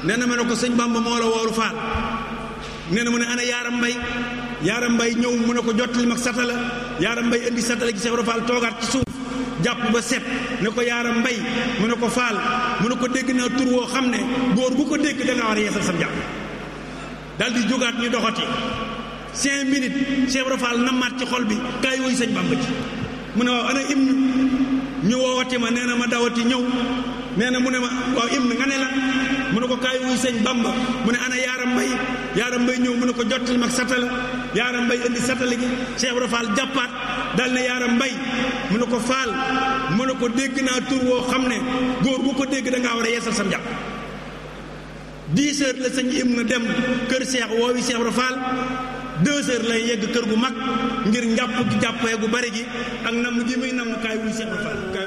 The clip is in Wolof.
nee na ma ne ko sëñ Bamba moo la wooru faal nee na mu ne ana yaaram mbay yaaram mbay ñëw mu ne ko jottali mag satala yaaram mbay indi satala gi Cheikh Ibra Fall toogaat ci suuf jàpp ba set ne ko yaaram mbay mu ne ko faal mu ne ko dégg naa tur woo xam ne góor bu ko dégg da nga war a yeesal sam jàpp dal di jógaat ñu doxati cinq minutes Cheikh Ibra Fall nammaat ci xol bi kaay woy sëñ Bamba ci mu ne waaw ana im ñu woowati ma nee na ma dawati ñëw nee na mu ne ma waaw im nga ne la mu ne ko kaay wuy sëñ Bamba mu ne ana yaaram mbay yaaram mbay ñëw mu ne ko jottali mag satala yaaram mbay indi satala gi Cheikh Ibra Fall jàppaat dal ne yaaram mbay mu ne ko faal mu ne ko dégg naa tur woo xam ne góor bu ko dégg da ngaa war a yeesal sam jàpp dix heures la sëñ im na dem kër Cheikh woowi Cheikh Ibra Fall deux heures lay yegg kër gu mag ngir njàpp gi jàppee gu bari gi ak namm gi muy namm kaay wuy Cheikh Ibra Fall